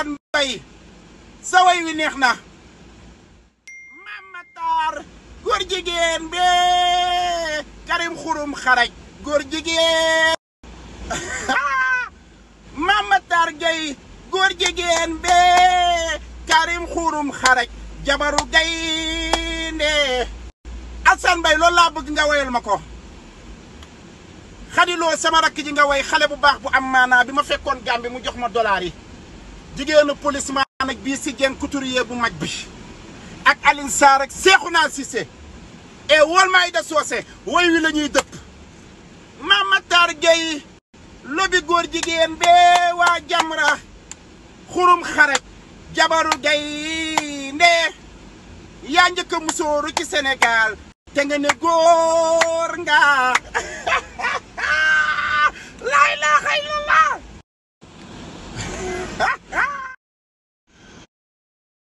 Assane Mbaye sa way wi neex na Mame Matar góor jigéen bee Karim Xurum Xaraj góor jigéen Mame Matar Gueye góor jigéen bee Karim Xurum Xaraj jabaru gaynde Assane Mbaye loolu laa bëgg nga woyal ma ko xadiloo sama rakk ji nga woy xale bu baax bu am maanaa bi ma fekkoon Gàmbi mu jox ma dollar yi jigéenu police maa nag bii si jeen couturier bu mag bi ak Aline Sarr ak Seexuna Cissé e wol maay da soose woy wi la ñuy dëpp Mame Matar Gueye lobi góor jigéen bee waa Jamra xurum xaret jabaru gaynde yaa njëkk a musóoru ci Sénégal te nga ne góor nga